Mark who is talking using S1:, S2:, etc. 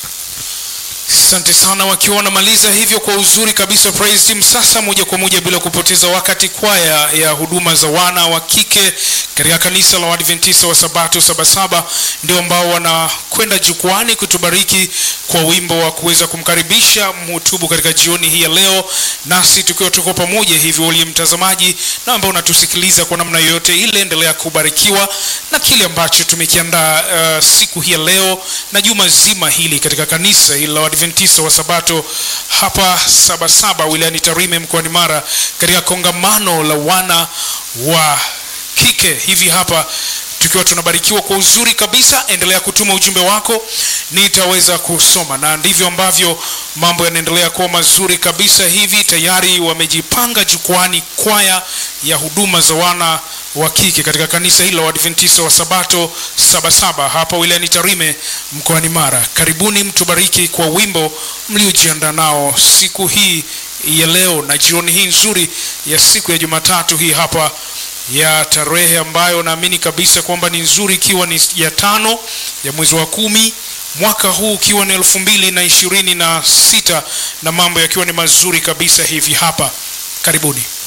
S1: Asante sana wakiwa wanamaliza hivyo kwa uzuri kabisa praise team. Sasa moja kwa moja bila kupoteza wakati, kwaya ya huduma za wana wa kike katika kanisa la Waadventista wa Sabato Sabasaba ndio ambao wanakwenda jukwani kutubariki kwa wimbo wa kuweza kumkaribisha mhutubu katika jioni hii ya leo, nasi tukiwa tuko pamoja hivyo, uliye mtazamaji na ambao unatusikiliza kwa namna yoyote ile, endelea kubarikiwa na kile ambacho tumekiandaa uh, siku hii ya leo na juma zima hili katika kanisa hili la Waadventista wa Sabato hapa Sabasaba wilayani Tarime mkoani Mara katika kongamano la wana wa kike hivi hapa tukiwa tunabarikiwa kwa uzuri kabisa. Endelea kutuma ujumbe wako, nitaweza kusoma, na ndivyo ambavyo mambo yanaendelea kuwa mazuri kabisa. Hivi tayari wamejipanga jukwani, kwaya ya huduma za wana wa kike katika kanisa hilo la Waadventista wa Sabato Sabasaba hapa wilayani Tarime mkoani Mara. Karibuni mtubariki kwa wimbo mliojiandaa nao siku hii ya leo na jioni hii nzuri ya siku ya Jumatatu hii hapa ya tarehe ambayo naamini kabisa kwamba ni nzuri, ikiwa ni ya tano ya mwezi wa kumi mwaka huu ukiwa ni elfu mbili na ishirini na sita na mambo yakiwa ni mazuri kabisa hivi hapa. Karibuni.